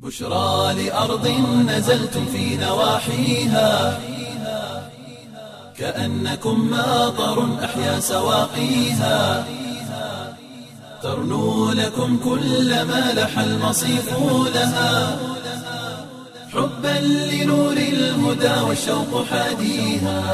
بشرى لأرض نزلتم في نواحيها كأنكم ماطر أحيا سواقيها ترنو لكم كل ما لح المصيف لها حبا لنور الهدى والشوق حاديها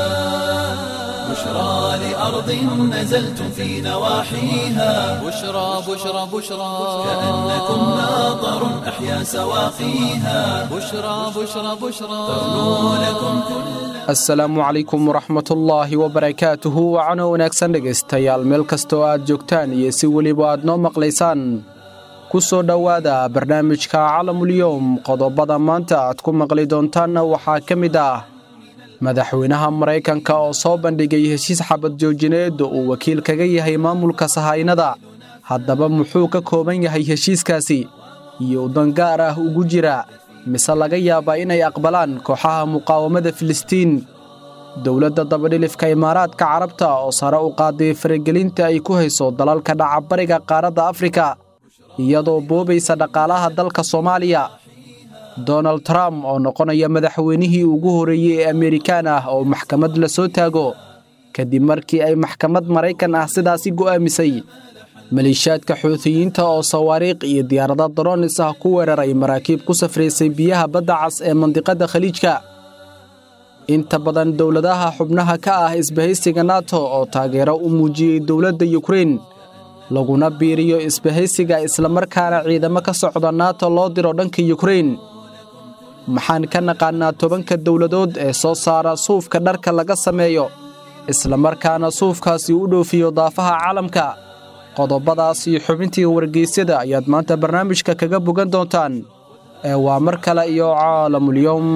بشرى لأرض نزلتم في نواحيها بشرى بشرى بشرى كأنكم ماطر أحيا سواقيها بشرى بشرى بشرى ترنو لكم كل asalaamu calaykum waraxmatullaahi wabarakaatuhu wacano wanaagsan dhegaystayaal meel kastoo aad joogtaan iyo si weliba aad noo maqlaysaan ku soo dhowaada barnaamijka calamulyowm qodobada maanta aad ku maqli doontaanna waxaa ka mid ah madaxweynaha maraykanka oo soo bandhigay heshiis xabad joojineed oo uu wakiil kaga yahay maamulka sahaynada haddaba muxuu ka kooban yahay heshiiskaasi iyo udan gaar ah ugu jira mise laga yaabaa inay aqbalaan kooxaha muqaawamada filistiin dowladda dabadhilifka imaaraadka carabta oo sare u qaaday faragelinta ay ku hayso dalalka dhacabariga qaaradda afrika iyadoo boobaysa dhaqaalaha dalka soomaaliya donald trump oo noqonaya madaxweynihii ugu horreeyey ee amerikaan ah oo maxkamad la soo taago kadib markii ay maxkamad maraykan ah sidaasi go'aamisay maleeshiyaadka xuutiyiinta oo sawaariikh iyo diyaarada daroonis ah ku weeraray maraakiib ku safraysay biyaha badda cas ee mandiqadda khaliijka inta badan dowladaha xubnaha ka ah isbahaysiga nato oo taageero u muujiyey dowladda yukrein laguna biiriyo isbahaysiga islamarkaana ciidamo ka socda nato loo diro dhanka yukrein maxaan ka naqaannaa tobanka dowladood ee soo saara suufka dharka laga sameeyo islamarkaana suufkaasi u dhoofiyo daafaha caalamka qodobadaas iyo xubintii wargeysyada ayaad maanta barnaamijka kaga bogan doontaan ee waa mar kale iyo caalamulyowm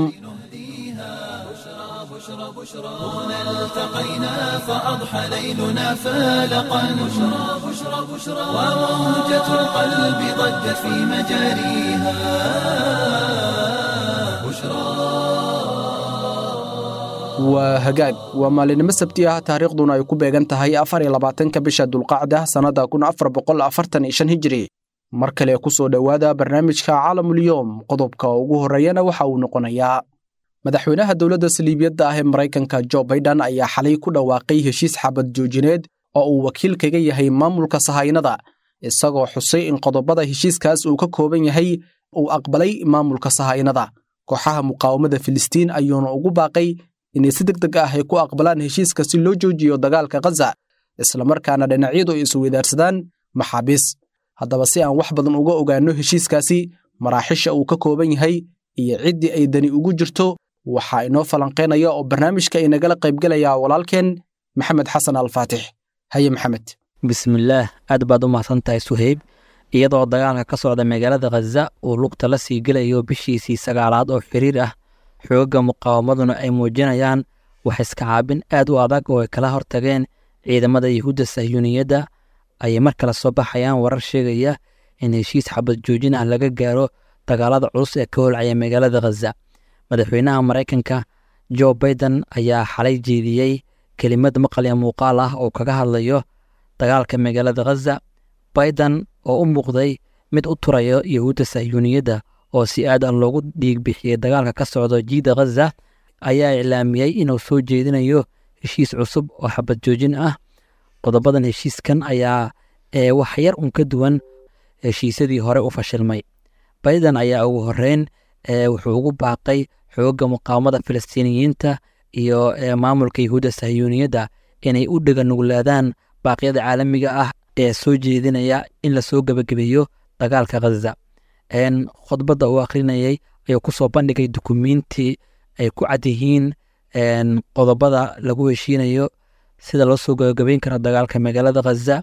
هنا التقينا فأضحى ليلنا فالقا بشرى بشرى بشرى وموجة القلب ضجت في مجاريها بشرى waa hagaag waa maalinimo sabti ah taariikhduna ay ku beegan tahay afar iyo labaatanka bisha dulqacda sannadda kun afar boqol afartan iyo shan hijiri mar kale ku soo dhowaada barnaamijka caalamulyoom qodobka ugu horreeyana waxa uu noqonayaa madaxweynaha dowladda saliibiyadda ah ee maraykanka jo baiden ayaa xalay ku dhawaaqay heshiis xabad joojineed oo uu wakiil kaga yahay maamulka sahaynada isagoo xusay in qodobada heshiiskaas uu ka kooban yahay uu aqbalay maamulka sahaynada kooxaha muqaawamada filistiin ayuuna ugu baaqay inay si deg deg ah ay ku aqbalaan heshiiska si loo joojiyo dagaalka khaza islamarkaana dhinacyadu ay isweydaarsadaan maxaabiis haddaba si aan wax badan uga ogaanno heshiiskaasi maraaxisha uu ka kooban yahay iyo ciddii ay dani ugu jirto waxaa inoo falanqaynaya oo barnaamijka inagala qaybgelaya walaalkeen maxamed xasan alfaatix haye maxamed bismillaah aad baad u mahadsan tahay suheyb iyadoo dagaalka ka socda magaalada khaza uu lugta la sii gelayo bishiisii sagaalaad oo xiriir ah xoogga muqaawamaduna ay muujinayaan wax iska caabin aad u adag oo ay kala hortageen ciidamada yuhuudda sahyuuniyadda ayay mar kale soo baxayaan warar sheegaya in heshiis xabad joojin ah laga gaaro dagaalada culus ee ka holcaya magaalada khaza madaxweynaha maraykanka jo baiden ayaa xalay jeediyey kelimad maqal iyo muuqaal ah oo kaga hadlayo dagaalka magaalada khaza baiden oo u muuqday mid u turayo yuhuudda sahyuuniyadda oo si aad an loogu dhiig bixiyey dagaalka ka socdo jiida khaza ayaa iclaamiyey inuu soo jeedinayo heshiis cusub oo xabad joojin ah qodobadan heshiiskan ayaa ee wax yar un ka duwan heshiisyadii hore u fashilmay baiden ayaa ugu horeyn wuxuu ugu baaqay xoogga muqaawamada filistiiniyiinta iyo maamulka yuhuudda sahyuuniyadda inay u dhega nuglaadaan baaqyada caalamiga ah ee soo jeedinaya in lasoo gebagabeeyo dagaalka khaza khudbadda uu akhrinayay ayuu ku soo bandhigay dukumiintii ay ku cad yihiin qodobada lagu heshiinayo sida loo soo gabagabeyn karo dagaalka magaalada khaza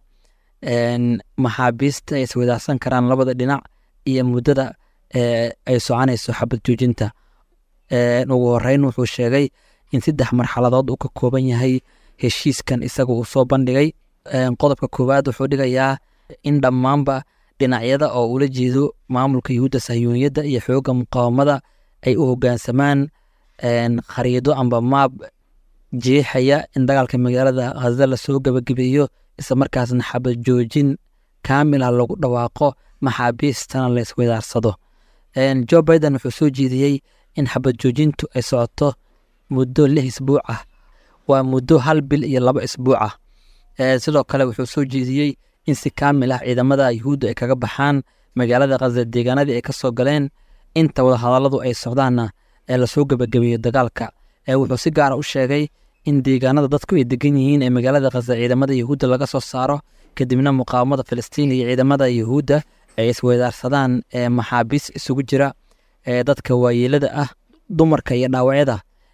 maxaabiista ay iswadaarsan karaan labada dhinac iyo muddada ay soconayso xabad joojinta ugu horeyn wuxuu sheegay in saddex marxaladood uu ka kooban yahay heshiiskan isaga uu soo bandhigay qodobka koowaad wuxuu dhigayaa in dhammaanba dhinacyada oo ula jeedo maamulka yuhuudda sahyuuniyadda iyo xoogga muqaawamada ay u hoggaansamaan khariido amba maab jeexaya in dagaalka magaalada khaza lasoo gebagabeeyo isla markaasna xabad joojin kaamil ah lagu dhawaaqo maxaabiistana la iswadaarsado joe biden wuxuu soo jeediyey in xabad joojintu ay socoto muddo lix isbuuc ah waa muddo hal bil iyo laba isbuuc ah sidoo kale wuxuu soo jeediyey in si kaamil ah ciidamada yuhuudda ay kaga baxaan magaalada khaza deegaanadii ay ka soo galeen inta wadahadalladu ay socdaanna ee lasoo gebagabeeyo dagaalka wuxuu si gaara u sheegay in deegaanada dadku ay degan yihiin ee magaalada khaza ciidamada yuhuudda laga soo saaro kadibna muqaawamada filistiin iyo ciidamada yuhuudda ay isweydaarsadaan maxaabiis isugu jira dadka waayeelada ah dumarka iyo dhaawacyada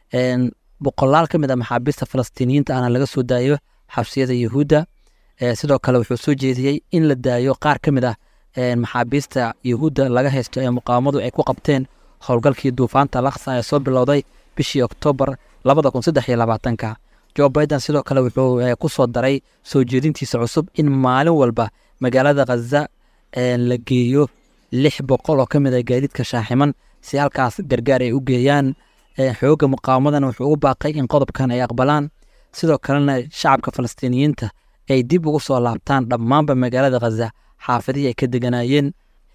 boqolaal ka mid a maxaabiista falastiiniyiinta ahna laga soo daayo xabsiyada yuhuudda sidoo kale wuxuu soo jeediyey in la daayo qaar ka mid ah maxaabiista yuhuudda laga haysto ee muqaawamadu ay ku qabteen howlgalkii duufaanta laksa ee soo bilowday bishii oktoobar labada kun saddex iyo labaatanka jo biden sidoo kale wuxuu ku soo daray soo jeedintiisa cusub in maalin walba magaalada khaza la geeyo lix boqol oo ka mid a gaadiidka shaaximan si halkaas gargaar ay u geeyaan xoogga muqaawamadana wuxuu u baaqay in qodobkan ay aqbalaan sidoo kalena shacabka falastiiniyiinta ay dib ugu soo laabtaan dhammaanba magaalada khaza xaafadihii ay ka deganaayeen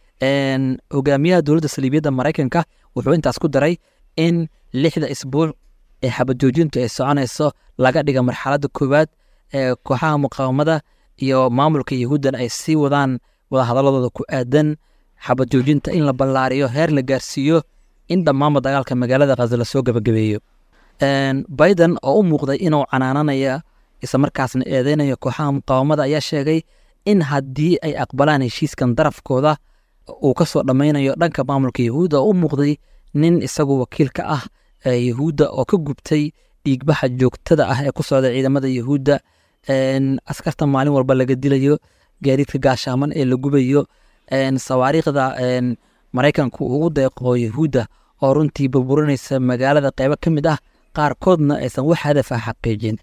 hogaamiyaha dowladda saliibiyadda maraykanka wuxuu intaas ku daray in lixda isbuuc ee xabajoojintu ay soconayso laga dhiga marxaladda koowaad ee kooxaha muqaawamada iyo maamulka yahuuddan ay sii wadaan wadahadaladooda ku aadan xabajoojinta in la ballaariyo heer la gaarsiiyo in dhammaanba dagaalka magaalada khaza lasoo gebagabeeyo biden oo u muuqday inuu canaananaya islamarkaasna eedeynayo kooxaha muqaawamada ayaa sheegay in haddii ay aqbalaan heshiiskan darafkooda uu ka soo dhammaynayo dhanka maamulka yahuudda oo u muuqday nin isagu wakiil ka ah yahuudda oo ka gubtay dhiigbaxa joogtada ah ee ku socda ciidamada yahuudda askarta maalin walba laga dilayo gaadiidka gaashaaman ee la gubayo sawaariikhda maraykanku ugu deeqo yahuudda oo runtii burburinaysa magaalada qeybo ka mid ah qaarkoodna aysan wax hadaf ah xaqiijin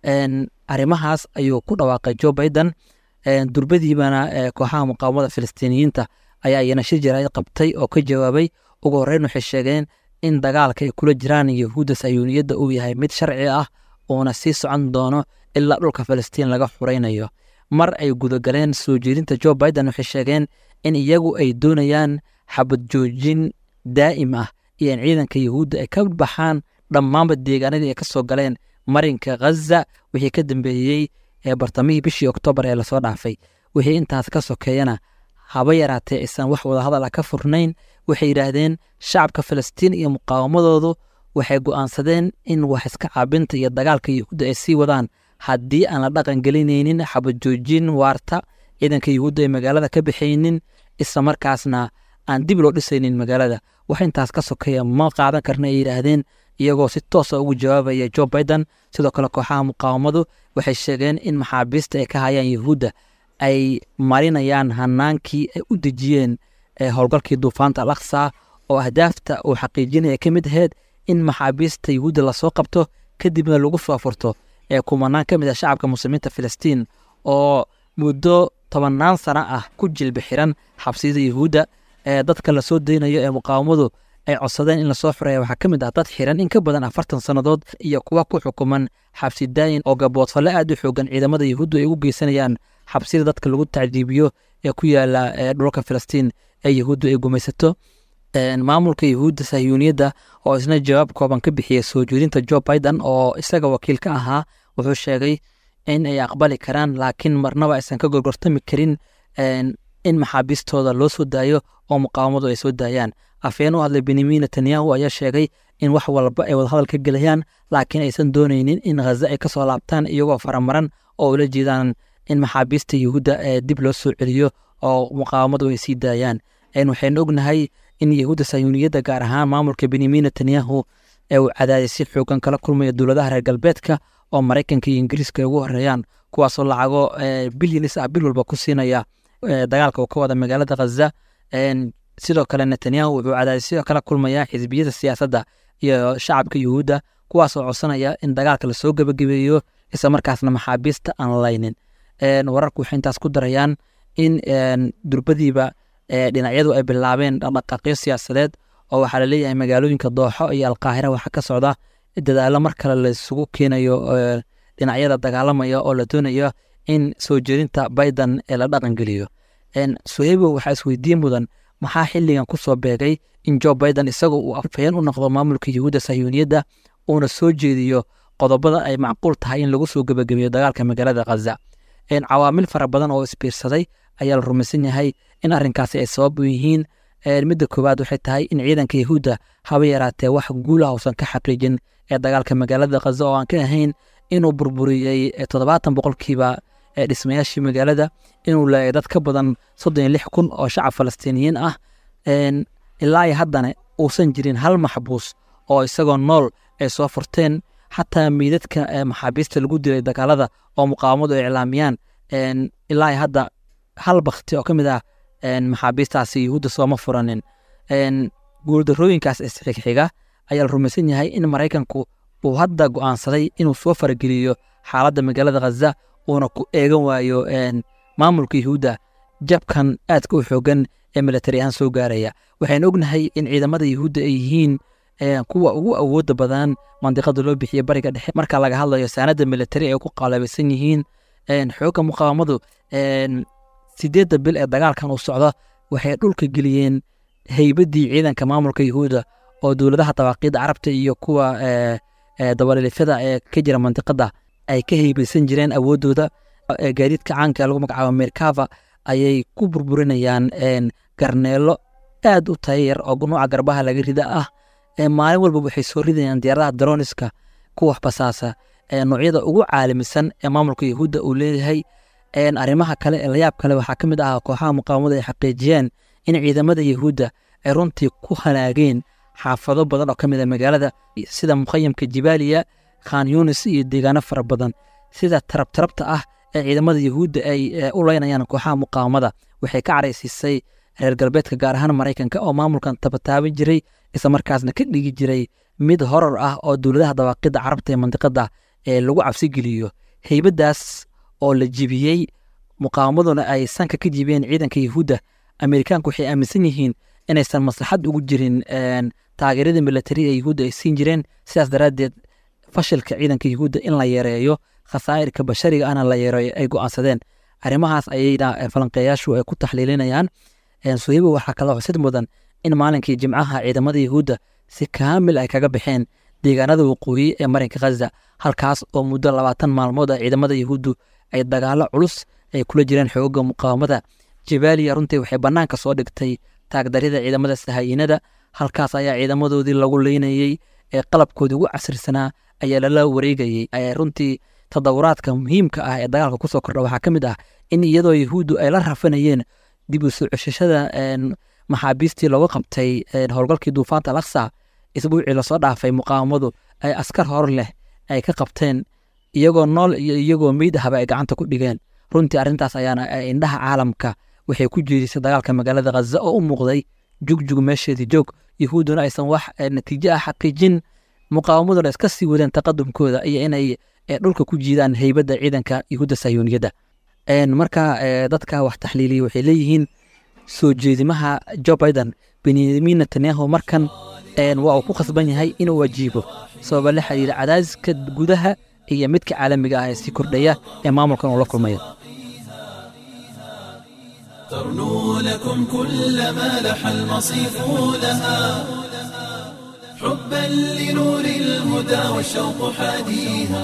arrimahaas ayuu ku dhawaaqay jo biden durbadiibana kooxaha muqaawamada filistiiniyiinta ayaa iyana shir jaraa'id qabtay oo ka jawaabay ugu horreyn waxay sheegeen in dagaalka ay kula jiraan yahuudda sayuuniyadda uu yahay mid sharci ah uuna sii socon doono ilaa dhulka filistiin laga xuraynayo mar ay gudagaleen soo jeedinta jo biden waxay sheegeen in iyagu ay doonayaan xabad joojin daa'im ah iyo in ciidanka yahuudda ay ka baxaan dhammaanba deegaanadii ay ka soo galeen marinka khaza wixii ka dambeeyey ee bartamihii bishii oktoobar ee lasoo dhaafay wixii intaas ka sokeeyana haba yaraatee aysan wax wadahadal ah ka furnayn waxay yidhaahdeen shacabka filistiin iyo muqaawamadoodu waxay go'aansadeen in wax iska caabinta iyo dagaalka yahuudda ay sii wadaan haddii aan la dhaqan gelinaynin xabajoojin waarta ciidanka yahuudda ay magaalada ka baxaynin isla markaasna aan dib loo dhisaynin magaalada wax intaas ka sokeeya ma qaadan karna ay yidhaahdeen iyagoo si toosa ugu jawaabaya jo biden sidoo kale kooxaha muqaawamadu waxay sheegeen in maxaabiista ay ka hayaan yahuudda ay marinayaan hanaankii ay u dejiyeen howlgalkii duufaanta al aqsa oo ahdaafta uu xaqiijinaya ka mid aheyd in maxaabiista yahuudda lasoo qabto kadibna lagu soo furto ee kumanaan ka mid ah shacabka muslimiinta filistiin oo muddo tobannaan sano ah ku jilbi xiran xabsiyada yahuudda ee dadka lasoo daynayo ee muqaawamadu ay codsadeen in lasoo xureeya waxaa ka mid ah dad xiran in ka badan afartan sannadood iyo kuwa ku xukuman xabsi daayin oo gaboodfalle aad u xoogan ciidamada yahuuddu ay ugu geysanayaan xabsida dadka lagu tacdiibiyo ee ku yaala dhulka filistiin ee yahuuddu ay gumaysato maamulka yahuudda sahyuuniyadda oo isna jawaab kooban ka bixiyey soo jeedinta jo biden oo isaga wakiil ka ahaa wuxuu sheegay in ay aqbali karaan laakiin marnaba aysan ka gorgortami karin in maxaabiistooda loo soo daayo oo muqaawamadu ay soo daayaan afhayeen u hadlay benyamin netanyahu ayaa sheegay in wax walba ay wadahadal ka gelayaan laakiin aysan doonaynin in khaza ay ka soo laabtaan iyagoo faramaran oo ula jeedaan in maxaabiista yahuudda ee dib loo soo celiyo oo muqaawamadu ay sii daayaan waxaynu ognahay in yahuudda sayuuniyadda gaar ahaan maamulka benyamin netanyahu ee uu cadaadisyo xoogan kala kulmaya dowladaha reer galbeedka oo maraykanka iyo ingiriiska ay ugu horeeyaan kuwaasoo lacago bilyanis ah bil walba ku siinaya dagaalka uu ka wada magaalada khaza sidoo kale netanyahu wuxuu cadaadisyo kala kulmayaa xisbiyada siyaasadda iyo shacabka yuhuudda kuwaasoo codsanaya in dagaalka lasoo gebagabeeyo isla markaasna maxaabiista aan laynin wararku waxay intaas ku darayaan in durbadiiba dhinacyadu ay bilaabeen dhaqdhaqaaqyo siyaasadeed oo waxaa laleeyahay magaalooyinka dooxo iyo alqaahira waxaa ka socda dadaalo mar kale laisugu keenayo dhinacyada dagaalamaya oo la doonayo in soo jeedinta biden ee la dhaqangeliyo suheybo waxaa isweydiin mudan maxaa xilligan ku soo beegay in jo biden isagoo uu afhayeen u noqdo maamulka yuhuudda sahyuuniyadda uuna soo jeediyo qodobada ay macquul tahay in lagu soo gebagabeeyo dagaalka magaalada khaza cawaamil fara badan oo isbiirsaday ayaa la rumaysan yahay in arrinkaasi ay sabab u yihiin midda koowaad waxay tahay in ciidanka yahuudda haba yaraatee wax guulaha uusan ka xaqiijin ee dagaalka magaalada khaza oo aan ka ahayn inuu burburiyey toddobaatan boqolkiiba dhismayaashii magaalada inuu leeyay dad ka badan soddon iyo lix kun oo shacab falastiiniyiin ah ilaa iyo haddana uusan jirin hal maxbuus oo isagoo nool ay soo furteen xataa meydadka maxaabiista lagu dilay dagaalada oo muqaawamadu ay iclaamiyaan ilaa iyo hadda hal bakti oo ka mid ah maxaabiistaasi yuhuudda sooma furanin guuldarooyinkaas isxigxiga ayaa la rumaysan yahay in maraykanku uu hadda go'aansaday inuu soo farageliyo xaaladda magaalada khaza uuna ku eegan waayo maamulka yuhuudda jabkan aadka u xoogan ee militari ahaan soo gaaraya waxaynu ognahay in ciidamada yuhuudda ay yihiin kuwa ugu awooda badan mandiqada loo bixiye bariga dhexe marka laga hadlayo saanada militari ay ku qaalabaysan yihiin xoogga muqaawamadu sideedda bil ee dagaalkan uu socdo waxay dhulka geliyeen heybadii ciidanka maamulka yuhuudda oo dowladaha dabaaqiidda carabta iyo kuwa dabalilifyada ee ka jira mandiqada ay ka heybaysan jireen awooddooda gaadiidka caanka lagu magacaabo merkava ayay ku burburinayaan garneelo aad u tayayar oo nuuca garbaha laga rida ah maalin walba waxay soo ridayaan diyaaradaha daroniska kuwa basaasa noocyada ugu caalamisan ee maamulka yahuudda uu leeyahay arrimaha kale ee layaab kale waxaa ka mid ah kooxaha muqaawamada ay xaqiijiyeen in ciidamada yahuudda ay runtii ku halaageen xaafado badan oo ka mid a magaalada sida mukhayamka jibaaliya khan yunis iyo deegaano fara badan sida tarabtarabta ah ee ciidamada yahuudda ay u leynayaan kooxaha muqaawamada waxay ka caraysiisay reer galbeedka gaar ahaan maraykanka oo maamulkan tabataaban jiray isla markaasna ka dhigi jiray mid horor ah oo dowladaha dawaaqidda carabta ee mandiqada ee lagu cabsigeliyo heybadaas oo la jibiyey muqaawamaduna ay sanka ka jibiyeen ciidanka yahuudda amerikaanku waxay aaminsan yihiin inaysan maslaxad ugu jirin taageerada militari ee yahuudda ay siin jireen sidaas daraaddeed fashilka ciidanka yahuudda in la yareeyo khasaa'irka bashariga ana la yareeyo ay go'aansadeen arrimahaas ayayna falanqeeyaashu ay ku taxliilinayaan suhaybo waxaa kaloo xusid mudan in maalinkii jimcaha ciidamada yahuudda si kaamil ay kaga baxeen deegaanada waqooyi ee marinka khaza halkaas oo muddo labaatan maalmood ah ciidamada yahuuddu ay dagaalo culus ay kula jireen xooga muqaawamada jabaaliya runtii waxay bannaanka soo dhigtay taagdarida ciidamada sahayiinada halkaas ayaa ciidamadoodii lagu leynayey ee qalabkoodii ugu casrisanaa ayaa lala wareegayey runtii tadawuraadka muhiimka ah ee dagaalka kusoo kordha waxaa ka mid ah in iyadoo yahuuddu ay la rafanayeen dib u soo ceshashada maxaabiistii looga qabtay howlgalkii duufaanta alaksa isbuucii lasoo dhaafay muqaawamadu ay askar hor leh ay ka qabteen iyagoo nool iyo iyagoo meyd ahaba ay gacanta ku dhigeen runtii arrintaas ayaana indhaha caalamka waxay ku jeedisay dagaalka magaalada khaza oo u muuqday jugjug meesheedii joog yahuudduna aysan wax natiijo ah xaqiijin muqaawamaduna iska sii wadeen taqadumkooda iyo inay dhulka ku jiidaan heybadda ciidanka yahuudda sayuuniyadda marka dadka wax taxliiliya waxay leeyihiin soo jeedimaha jo biden benyamin netanyahu markan waa uu ku khasban yahay inuu wajiibo sababa la xiriira cadaadiska gudaha iyo midka caalamiga ah ee sii kordhaya ee maamulkan uu la kulmayo ترنو لكم كل ما لح المصيف لها حبا لنور الهدى والشوق حاديها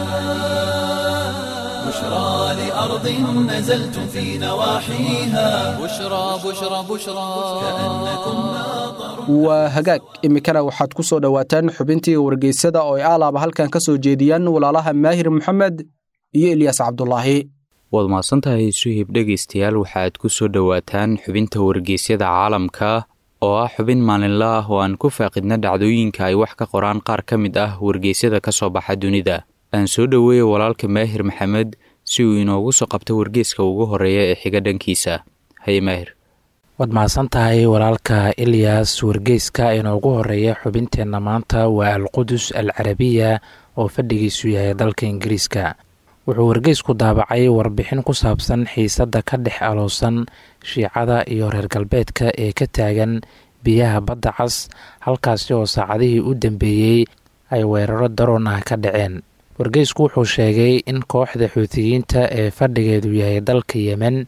بشرى لأرض نزلتم في نواحيها بشرى بشرى بشرى كأنكم ناظر waa hagaag iminkana waxaad ku soo dhowaataan xubintii wargeysada oo ay aalaaba halkan ka soo jeediyaan walaalaha maahir maxamed iyo ilyaas cabdulaahi waad mahadsantahay suhib dhegaystayaal waxaad ku soo dhowaataan xubinta wargeysyada caalamka oo ah xubin maalinla ah oo aan ku faaqidna dhacdooyinka ay wax ka qoraan qaar ka mid ah wargeysyada ka soo baxa dunida aan soo dhoweeya walaalka maahir maxamed si uu inoogu soo qabto wargeyska ugu horeeya ee xiga dhankiisa haye maahir waad mahadsan tahay walaalka ilyas wargeyska inoogu horeeya xubinteenna maanta waa alqudus al carabiya oo fadhigiisu yahay dalka ingiriiska wuxuu wargeysku daabacay warbixin ku saabsan xiisadda ka dhex aloosan shiicada iyo reer galbeedka ee ka taagan biyaha badda cas halkaasi oo saacadihii u dambeeyey ay weeraro daroon ah ka dhaceen wargeysku wuxuu sheegay in kooxda xuutiyiinta ee fadhigeedu yahay dalka yemen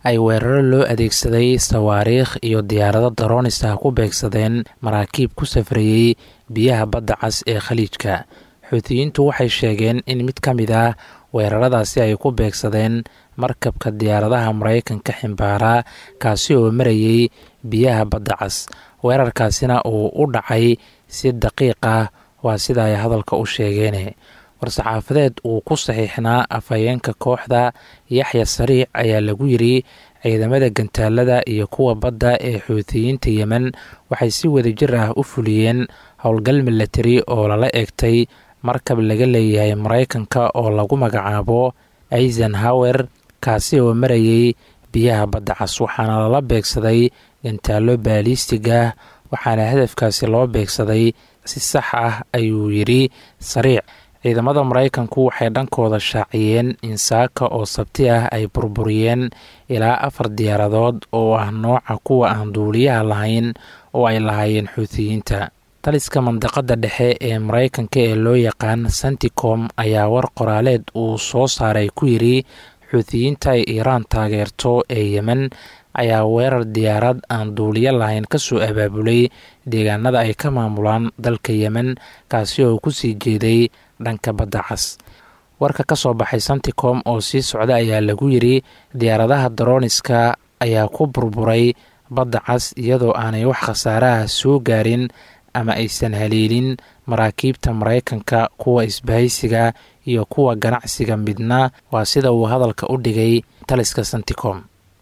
ay weeraro loo adeegsaday sawaariikh iyo diyaarado daroonis ah ku beegsadeen maraakiib ku safrayey biyaha badda cas ee khaliijka xuutiyiintu waxay sheegeen in mid ka mid ah weeraradaasi ay ku beegsadeen markabka diyaaradaha maraykanka ximbaara kaasi oo marayey biyaha badda cas weerarkaasina uu u dhacay si daqiiq ah waa sida ay hadalka u sheegeen war-saxaafadeed uu ku saxiixnaa afhayeenka kooxda yaxya sariic ayaa lagu yiri ciidamada gantaalada iyo kuwa badda ee xuutiyiinta yemen waxay si wadajir ah u fuliyeen howlgal milatari oo lala eegtay markab laga leeyahay maraykanka oo lagu magacaabo eisenhower kaasi oo marayey biyaha badda cas waxaana lala beegsaday gantaalo baalistig ah waxaana hadafkaasi loo beegsaday si sax ah ayuu yidhi sariic ciidamada maraykanku waxay dhankooda shaaciyeen in saaka oo sabti ah ay burburiyeen ilaa afar diyaaradood oo ah nooca kuwa aan duuliyaha lahayn oo ay lahaayeen xuutiyiinta taliska mandaqada dhexe ee maraykanka ee loo yaqaan santicom ayaa war qoraaleed uu soo saaray ku yidhi xuutiyiinta ay iiraan taageerto ee yemen ayaa weerar diyaarad aan duuliyo lahayn kasoo abaabulay deegaanada ay ka maamulaan dalka yemen kaasi oo kusii jeeday dhanka badda cas warka ka soo baxay santicom oo sii socda ayaa lagu yidri diyaaradaha darooniska ayaa ku burburay badda cas iyadoo aanay wax khasaaraha soo gaarin ama aysan haleelin maraakiibta maraykanka kuwa isbahaysiga iyo kuwa ganacsiga midna waa sida uu hadalka u dhigay taliska santicom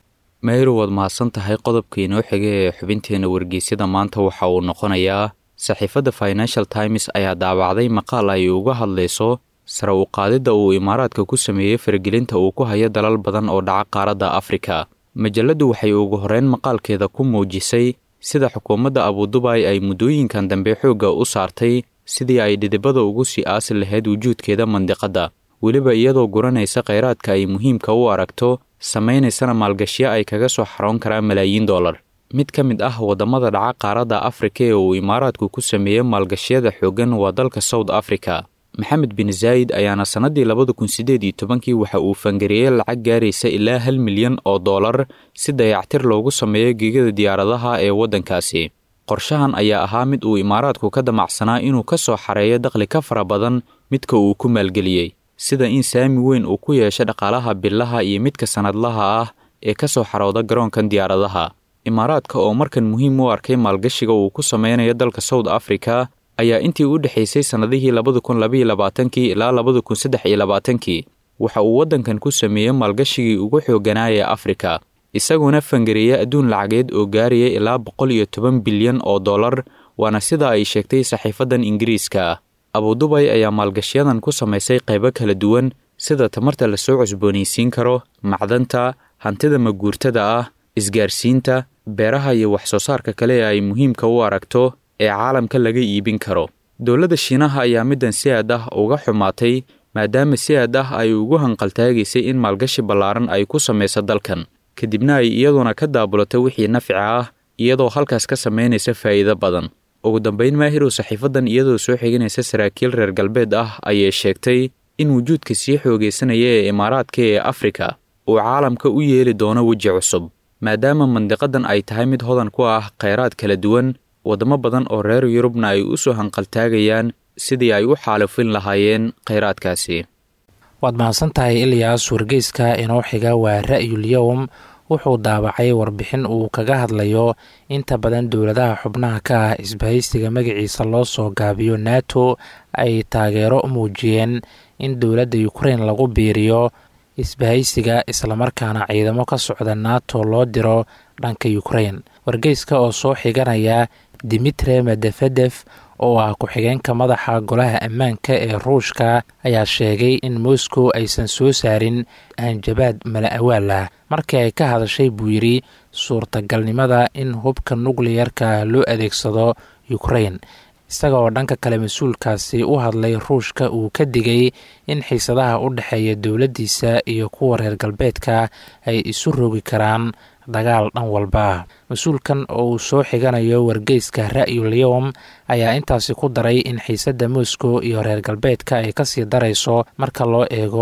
mayro waad mahadsan tahay qodobka inoo xiga ee xubinteena wargeysyada maanta waxa uu noqonayaa saxiifadda financial times ayaa daabacday maqaal ay uga hadlayso sare u qaadidda uu imaaraadka ku sameeyey faragelinta uu ku hayo dalal badan oo dhaca qaaradda afrika majalladdu waxay ugu horreyn maqaalkeeda ku muujisay sida xukuumadda abudubay ay muddooyinkan dambe xoogga u saartay sidii ay dhidibada ugu sii aasi lahayd wujuudkeeda mandiqadda weliba iyadoo guranaysa kheyraadka ay muhiimka u aragto samaynaysana maalgashyo ay kaga soo xaroon karaan malaayiin dollar mid ka mid ah waddamada dhaca qaaradda afrika ee uu imaaraadku ku sameeyey maalgashyada xooggan waa dalka south africa maxamed bin zaayid ayaana sannaddii labada kun siddeed iyo tobankii waxa uu fangareeyey lacag gaaraysa ilaa hal milyan oo dollar si dayactir loogu sameeyo geegada diyaaradaha ee waddankaasi qorshahan ayaa ahaa mid uu imaaraadku ka damacsanaa inuu ka soo xareeyo dakhli ka fara badan midka uu ku maalgeliyey sida in saami weyn uu ku yeesho dhaqaalaha billaha iyo midka sannadlaha ah ee ka soo xarooda garoonkan diyaaradaha imaaraadka oo markan muhiim u arkay maalgashiga uu ku sameynayo dalka south africa ayaa intii u dhexaysay sannadihii labada kun labaiyo labaatankii ilaa labada kun saddex iyo labaatankii waxa uu waddankan ku sameeyey maalgashigii ugu xooganaa ee afrika isaguna fangareeya adduun lacageed oo gaaraya ilaa boqol iyo toban bilyan oo dollar waana sida ay sheegtay saxiifaddan ingiriiska ah abudubay ayaa maalgashyadan ku samaysay qaybo kala duwan sida tamarta lasoo cusboonaysiin karo macdanta hantida maguurtada ah isgaarsiinta beeraha iyo wax soo saarka kale ee ay muhiimka u aragto ee caalamka laga iibin karo dowladda shiinaha ayaa middan si aad ah uga xumaatay maadaama si aad ah ay ugu hanqaltaagaysay in maalgashi ballaaran ay ku samayso dalkan kadibna ay iyaduna ka daabulatay wixii nafci ah iyadoo halkaas ka samaynaysa faa'iido badan ugu dambayn maahirow saxiifadan iyadoo soo xiganaysa saraakiil reer galbeed ah ayay sheegtay in wujuudka sii xoogaysanaya ee imaaraadka ee afrika uu caalamka u yeeli doono weji cusub maadaama mandiqadan ay tahay mid hodan ku ah kheyraad kala duwan waddamo badan oo reer yurubna ay u soo hanqaltaagayaan sidii ay u xaalufin lahaayeen kheyraadkaasi waad mahadsan tahay ilyaas wargeyska inoo xiga waa ra'yul yowm wuxuu daabacay warbixin uu kaga hadlayo inta badan dowladaha xubnaha ka ah isbahaysiga magaciisa loo soo gaabiyo nato ay taageero u muujiyeen in dowladda ukrein lagu biiriyo isbahaysiga islamarkaana ciidamo ka socda nato loo diro dhanka ukrein wargeyska oo soo xiganaya dimitre medefedef oo ah ku-xigeenka madaxa golaha ammaanka ee ruushka ayaa sheegay in moscow aysan soo saarin hanjabaad mala awaal ah markii ay ka hadashay buu yidhi suurtagalnimada in hubka nukliyarka loo adeegsado ukrein isaga oo dhanka kale mas-uulkaasi u hadlay ruushka uu ka digay in xiisadaha u dhexeeya dowladdiisa iyo kuwa reer galbeedka ay isu rogi karaan dagaal dhan walba mas-uulkan oo uu soo xiganayo wargeyska ra'yul yowm ayaa intaasi ku daray in xiisadda moscow iyo reer galbeedka ay kasii darayso marka loo eego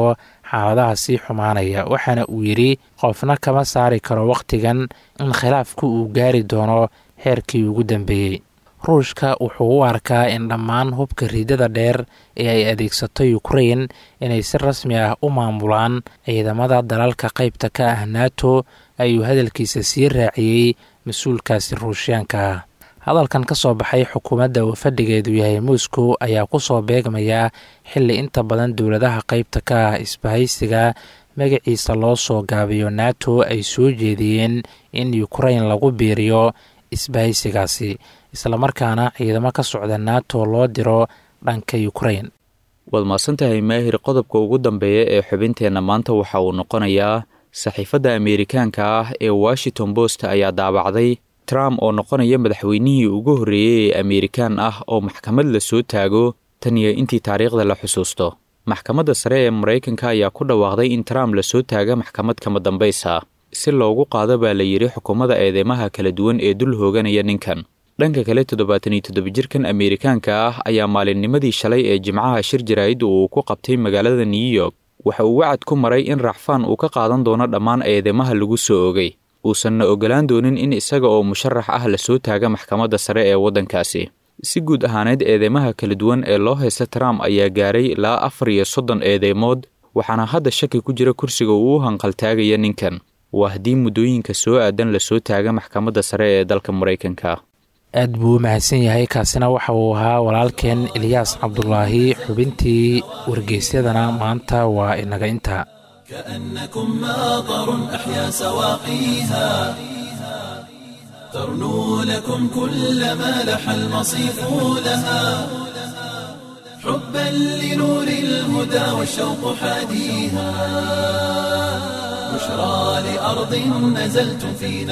xaaladaha sii xumaanaya waxaana uu yidhi qofna kama saari karo wakhtigan in khilaafku uu gaari doono heerkii ugu dambeeyey ruushka wuxuu u arkaa in dhammaan hubka riidada dheer ee ay adeegsato ukrain inay si rasmi ah u maamulaan ciidamada dalalka qaybta ka ah nato ayuu hadalkiisa sii raaciyey mas-uulkaasi ruushyaanka ah hadalkan ka soo baxay xukuumadda uu fadhigeedu yahay moscow ayaa ku soo beegmaya xilli inta badan dowladaha qaybta ka ah isbahaysiga magaciisa loo soo gaabiyo nato ay soo jeediyeen in ukrain lagu biiriyo isbahaysigaasi islamarkaana ciidamo ka socda nato loo diro dhanka ukrain waad mahadsantahay maahir qodobka ugu dambeeya ee xubinteenna maanta waxa uu noqonayaa saxiifadda ameerikaanka ah ee washington post ayaa daabacday trump oo noqonaya madaxweynihii ugu horreeyey ee ameerikaan ah oo maxkamad la soo taago tan iyo intii taariikhda la xusuusto maxkamadda sare ee maraykanka ayaa ku dhawaaqday in trump lasoo taaga maxkamad kama dambaysa si loogu qaado baa la yidhi xukuumadda eedeymaha kala duwan ee dul hooganaya ninkan dhanka kale toddobaatan iyo toddoba jirkan ameerikaanka ah ayaa maalinnimadii shalay ee jimcaha shir jaraa'id uu ku qabtay magaalada new york waxa uu wacad ku maray in racfaan uu ka qaadan doono dhammaan eedeymaha lagu soo ogay uusanna ogolaan doonin in isaga oo musharax ah lasoo taaga maxkamadda sare ee waddankaasi si guud ahaaneed eedeymaha kala duwan ee loo haysta trump ayaa gaaray ilaa afar iyo soddon eedeymood waxaana hadda shaki ku jira kursiga uu u hanqaltaagaya ninkan waa haddii muddooyinka soo aadan lasoo taaga maxkamadda sare ee dalka maraykanka aad buu u mahadsan yahay kaasina waxa uu ahaa walaalkeen eliyaas cabdulaahi xubintii wargeysyadana maanta waa inaga inta كأنكم ماطر أحيا سواقيها ترنو لكم كل ما لح المصيف لها حبا لنور الهدى والشوق حاديها بشرى لأرض نزلتم في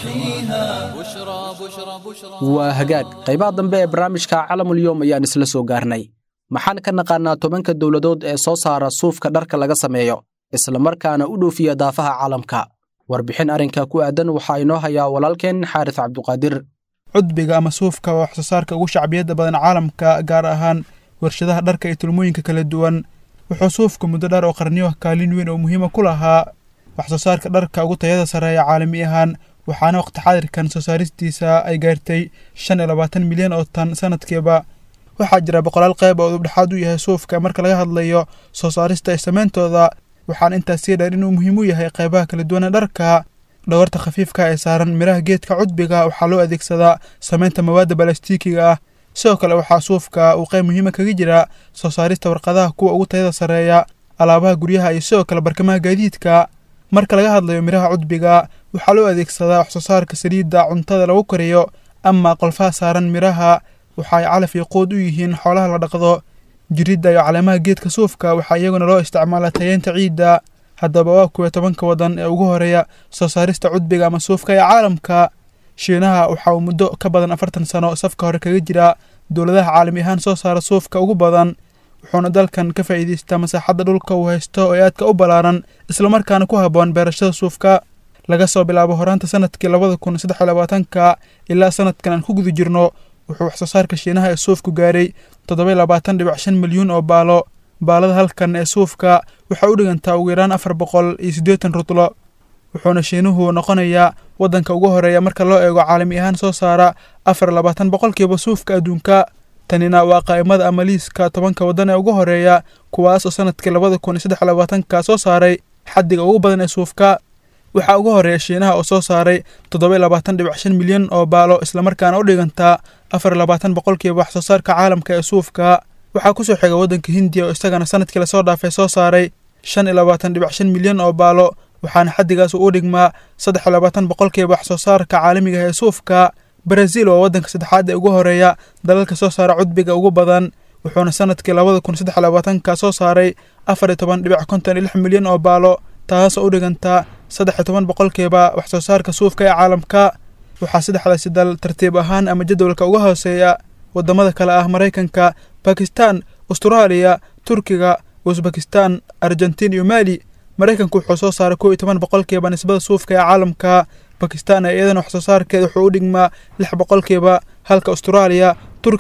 نواحيها بشرى بشرى بشرى waa hagaag qaybaha dambe ee barnaamijka calamulyoom ayaan isla soo gaarnay maxaan ka naqaannaa tobanka dowladood ee soo saara suufka dharka laga sameeyo islamarkaana u dhoofiya daafaha caalamka warbixin arrinka ku aadan waxaa inoo hayaa walaalkeen xaaris cabduqaadir cudbiga ama suufka waa wax soo saarka ugu shacbiyadda badan caalamka gaar ahaan warshadaha dharka iyo tulmooyinka kala duwan wuxuu suufka muddo dheer oo qarniyo kaalin weyn oo muhiima ku lahaa wax soo saarka dharka ugu tayada sareeya caalami ahaan waxaana waqti xadirkan soo saaristiisa ay gaartay shan iyo labaatan milyan oo tan sanadkiiba waxaa jira boqolaal qeyb oo udubdhexaad u yahay suufka marka laga hadlayo soo saarista iyo sameyntooda waxaana intaas sii dheer inuu muhiim u yahay qeybaha kala duwan ee dharka dhawarta khafiifka ee saaran miraha geedka cudbiga waxaa loo adeegsadaa sameynta mawaadda balastiikiga ah sidoo kale waxaa suufka uu qeyb muhiima kaga jira soo saarista warqadaha kuwa ugu tayada sareeya alaabaha guryaha iyo sidoo kale barkamaha gaadiidka marka laga hadlayo miraha cudbiga waxaa loo adeegsadaa wax soo saarka saliidda cuntada lagu kariyo ama qolfaha saaran miraha waxa ay calaf iyo quud u yihiin xoolaha la dhaqdo jiridda iyo caleemaha geedka suufka waxaa iyaguna loo isticmaalaa tayeenta ciidda haddaba waa kuwa tobanka wadan ee ugu horeeya soo saarista cudbiga ama suufka ee caalamka shiinaha waxa uu muddo ka badan afartan sano safka hore kaga jira dowladaha caalami ahaan soo saara suufka ugu badan wuxuuna dalkan ka faa'iidaystaa masaaxadda dhulka uu haysto ee aadka u ballaaran islamarkaana ku habboon beerashada suufka laga soo bilaabo horaanta sanadkii labada kun saddex iyo labaatanka ilaa sanadkan aan ku guda jirno wuxuu wax soo saarka shiinaha ee suufku gaaray toddoba iyo labaatan dhibic shan milyuun oo baalo baalada halkan ee suufka waxaa u dhigantaa ugu yaraan afar boqol iyo siddeetan rutlo wuxuuna shiinuhu noqonayaa waddanka ugu horeeya marka loo eego caalami ahaan soo saara afar iyo labaatan boqolkiiba suufka adduunka tanina waa qaa'imada ama liiska tobanka waddan ee ugu horeeya kuwaas oo sanadkii labada kun iyo saddex iyo labaatanka soo saaray xaddiga ugu badan ee suufka waxaa ugu horeeya shiinaha oo soo saaray toddoba iyo labaatan dhibic shan milyan oo baalo islamarkaana u dhigantaa afar iyo labaatan boqolkiiba wax soo saarka caalamka ee suufka waxaa kusoo xiga waddanka hindiya oo isagana sanadkii lasoo dhaafay soo saaray shan iyo labaatan dhibic shan milyan oo baalo waxaana xaddigaas uu u dhigmaa saddex iyo labaatan boqolkiiba wax soo saarka caalamiga ee suufka baraziil waa waddanka saddexaad ee ugu horeeya dalalka soo saara cudbiga ugu badan wuxuuna sanadkii labada kun saddex iyo labaatanka soo saaray afar iyo toban dhibic konton iyo lix milyan oo baalo taasoo u dhigantaa saddex iyo toban boqolkiiba wax soo saarka suufka ee caalamka waxaa saddexdaasi dal tartiib ahaan ama jadwalka uga hooseeya waddamada kale ah maraykanka bakistan austraaliya turkiga usbekistan argentiin iyo maali maraykanku wuxuu soo saaray kow iyo toban boqolkiiba nisbada suufka ee caalamka bakistan ee iyadana wax soo saarkeeda wuxuu u dhigmaa lix boqolkiiba halka austraaliya turkiga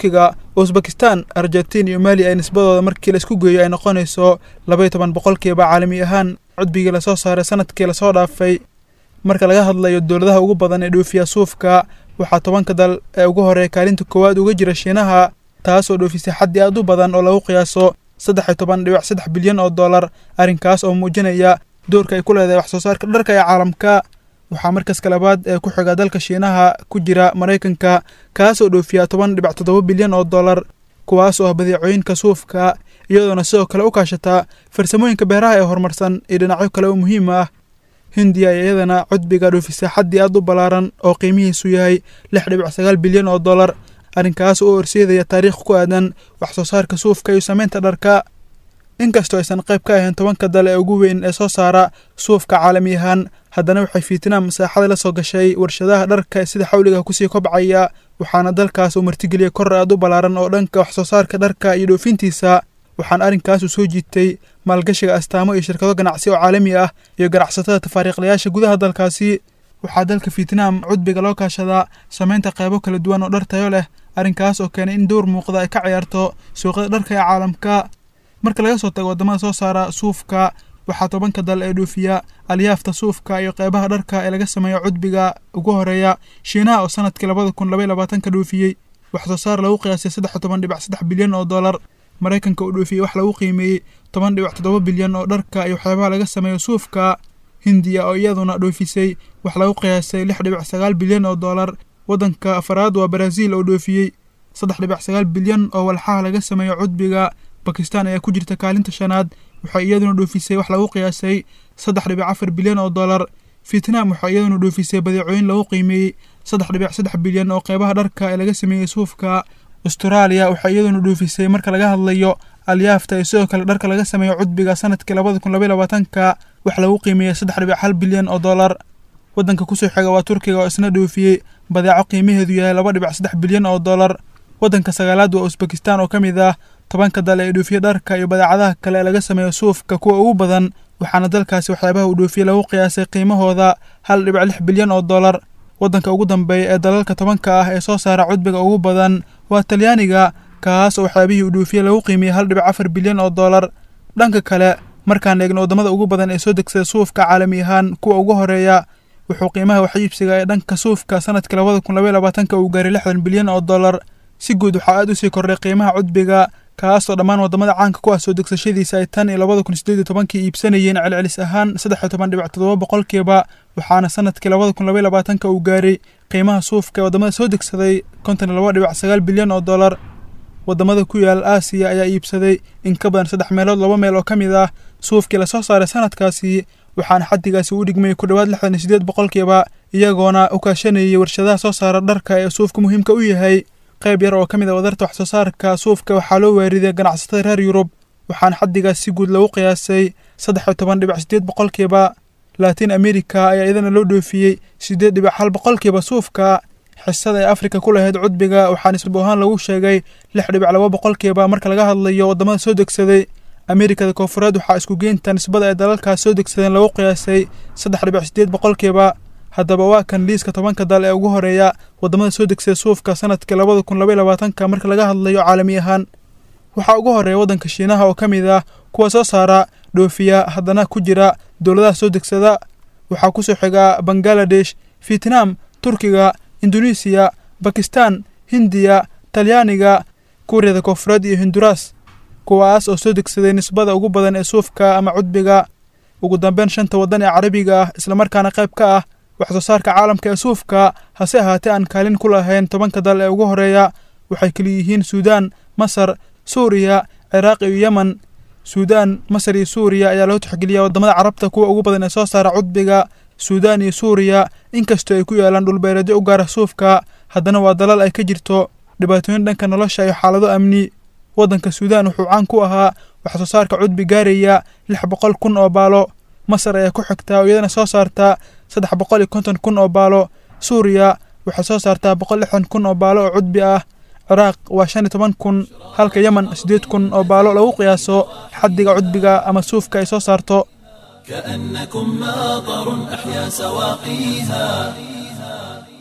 usbekistan argentin iyo mali ay nisbadooda markii laisku geeyo ay noqonayso labaiyo toban boqolkiiba caalami ahaan cudbigii lasoo saaray sanadkii lasoo dhaafay marka laga hadlayo dowladaha ugu badan ee dhoofiya suufka waxaa tobanka dal ee ugu horeeya kaalinta koowaad uga jira shiinaha taas oo dhoofisay xaddi aad u badan oo lagu qiyaaso saddex iyo toban dhibic saddex bilyan oo dollar arrinkaas oo muujinaya doorka ay ku leedahay wax soo saarka dharka ee caalamka waxaa markaska labaad ee ku xiga dalka shiinaha ku jira maraykanka kaas oo dhoofiya toban dhibic toddoba bilyan oo dollar kuwaas oo ah badeecooyinka suufka iyadoona sidoo kale u kaashataa farsamooyinka beeraha ee horumarsan iyo dhinacyo kale oo muhiim ah hindiya ayaa iyadana cudbiga dhoofisa xaddi aad u ballaaran oo qiimihiisu yahay lix dhibic sagaal bilyan oo dollar arrinkaas oo horseedaya taariikh ku aadan wax soo saarka suufka iyo samaynta dharka inkastoo aysan qayb ka ahayn tobanka dal ee ugu weyn ee soo saara suufka caalami ahaan haddana waxay fiitnaam masaaxada la soo gashay warshadaha dharka sida xawliga kusii kobcaya waxaana dalkaas uu martigeliyay kor aad u ballaaran oo dhanka wax soo saarka dharka iyo dhoofintiisa waxaana arrinkaasu soo jiitay maalgashiga astaamo iyo shirkado ganacsi oo caalami ah iyo ganacsatada tafaariiqlayaasha gudaha dalkaasi waxaa dalka fiitnaam cudbiga loo kaashadaa samaynta qaybo kala duwan oo dhar tayo leh arrinkaas oo keenay in dowr muuqda ay ka ciyaarto suuqyada dharka ee caalamka marka laga soo tago waddamada soo saara suufka waxaa tobanka dal ee dhoofiya alyaafta suufka iyo qeybaha dharka ee laga sameeyo cudbiga ugu horeeya shiinaha oo sanadkii labada kun labaiy labaatanka dhoofiyey wax soo saar lagu qiyaasay saddex iyo toban dhibic saddex bilyan oo dollar maraykanka uu dhoofiyey wax lagu qiimeeyey toban dhibic toddoba bilyan oo dharka iyo waxyaabaha laga sameeyo suufka hindiya oo iyaduna dhoofisay wax lagu qiyaasay lix dhibic sagaal bilyan oo dollar waddanka afaraad waa baraaziil oo dhoofiyey saddex dhibic sagaal bilyan oo walxaha laga sameeyo cudbiga bakistan ayaa ku jirta kaalinta shanaad waxay iyaduna dhoofisay wax lagu qiyaasay saddex dhibic afar bilyan oo dollar vietnam waxay iyaduna dhoofisay badeecooyin lagu qiimeeyey saddex dhibic saddex bilyan oo qeybaha dharka ee laga sameeyey suufka austraaliya waxay iyaduna dhoofisay marka laga hadlayo alyaafta iyo sidoo kale dharka laga sameeyo cudbiga sanadkii labada kun labaiy labaatanka wax lagu qiimeeyey saddex dhibic hal bilyan oo dollar waddanka kusoo xiga waa turkiga oo isna dhoofiyey badeeco qiimaheedu yahay laba dhibic saddex bilyan oo dollar waddanka sagaalaad waa usbekistan oo ka mid ah tobanka dal ee dhoofiye dharka iyo badeecadaha kale ee laga sameeyo suufka kuwa ugu badan waxaana dalkaasi waxyaabaha uu dhoofiyey lagu qiyaasay qiimahooda hal dhibic lix bilyan oo dollar waddanka ugu dambeeya ee dalalka tobanka ah ee soo saara cudbiga ugu badan waa talyaaniga kaas oo waxyaabihii uu dhoofiyey lagu qiimiyey hal dhibic afar bilyan oo dollar dhanka kale markaan eegno waddamada ugu badan ee soo degsada suufka caalami ahaan kuwa ugu horeeya wuxuu qiimaha waxiibsiga ee dhanka suufka sanadkii labada kun labaiy labaatanka uu gaaray lixdan bilyan oo dollar si guud waxaa aad usii kordhay qiimaha cudbiga kaasoo dhammaan waddamada caanka ku ah soo degsashadiisa ay tan iyo labada kun sideed iyo tobankii iibsanayeen celcelis ahaan saddex iyo toban dhibic toddoba boqolkiiba waxaana sanadkii labada kun labaiy labaatanka uu gaaray qiimaha suufka ee waddamada soo degsaday konton iyo laba dhibic sagaal bilyan oo dollar waddamada ku yaal aasiya ayaa iibsaday in ka badan saddex meelood laba meel oo ka mid ah suufkii lasoo saaray sanadkaasi waxaana xaddigaasi u dhigmayay ku dhowaad lixdan iyo sideed boqolkiiba iyagoona u kaashanayay warshadaha soo saara dharka ee suufka muhiimka u yahay qayb yar oo ka mid a wadarta wax soo saarka suufka waxaa loo waariday ganacsatada reer yurub waxaana xaddigaas si guud lagu qiyaasay saddex iyo toban dhibic sideed boqolkiiba laatiin america ayaa iyadana loo dhoofiyey siddeed dhibic hal boqolkiiba suufka xisada ay afrika ku lahayd cudbiga waxaa nisbo ahaan lagu sheegay lix dhibic laba boqolkiiba marka laga hadlayo waddamada soo degsaday amerikada koonfureed waxaa isku geynta nisbada ay dalalkaas soo degsadeen lagu qiyaasay saddex dhibic sideed boqolkiiba haddaba waa kan liiska tobanka dal ee ugu horeeya waddamada soo degsada suufka sanadkii labada kun labaiy labaatanka marka laga hadlayo caalami ahaan waxaa ugu horeeya waddanka shiinaha oo ka mid ah kuwa soo saara dhoofiya haddana ku jira dowladaha soo degsada waxaa kusoo xiga bangaladesh vietnam turkiga indonesiya bakistan hindiya talyaaniga kuuriyada koonfureed iyo hinduras kuwaas oo soo degsaday nisbada ugu badan ee suufka ama cudbiga ugu dambeyn shanta waddan ee carabiga ah islamarkaana qayb ka ah wax soo saarka caalamka ee suufka hase ahaatee aan kaalin ku lahayn tobanka dal ee ugu horeeya waxay keliyihiin suudaan masar suuriya ciraaq iyo yemen suudaan masar iyo suuriya ayaa loo tixgeliyaa waddamada carabta kuwa ugu badan ee soo saara cudbiga suudaan iyo suuriya inkastoo ay ku yaalaan dhulbeereedyo u gaara suufka haddana waa dalal ay ka jirto dhibaatooyin dhanka nolosha iyo xaalado amni waddanka suudaan wuxuu caan ku ahaa wax soo saarka cudbi gaaraya lix boqol kun oo baalo masar ayaa ku xigtaa oo iyadana soo saartaa saddex boqol iyo konton kun oo baalo suuriya waxay soo saartaa boqol lixdan kun oo baalo oo cudbi ah ciraaq waa shan iyo toban kun halka yemen siddeed kun oo baalo lagu qiyaaso xaddiga cudbiga ama suufka ay soo saarto كأنكم ماطر أحيا سواقيها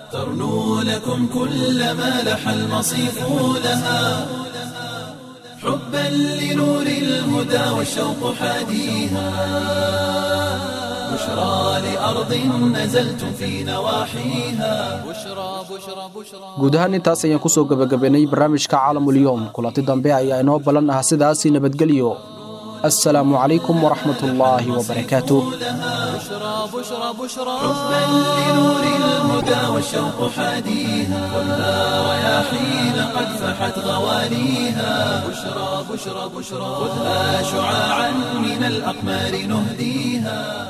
ترنو لكم كل ما لح المصيف لها حبا لنور الهدى والشوق حاديها بشرى لأرض نزلتم في نواحيها بشرى بشرى بشرى guud ahaan intaas ayaan kusoo gebagabaynay barnaamijka caalamulyoom kulanti dambe ayaa inoo ballan ah sidaasi nabadgelyo assalaamu calaykum waraxmatullaahi wabarakaatuh بشرى بشرى بشرى حبا لنور الهدى والشوق حاديها خذها رياحين قد فحت غواليها بشرى بشرى بشرى خذها شعاعا من الأقمار نهديها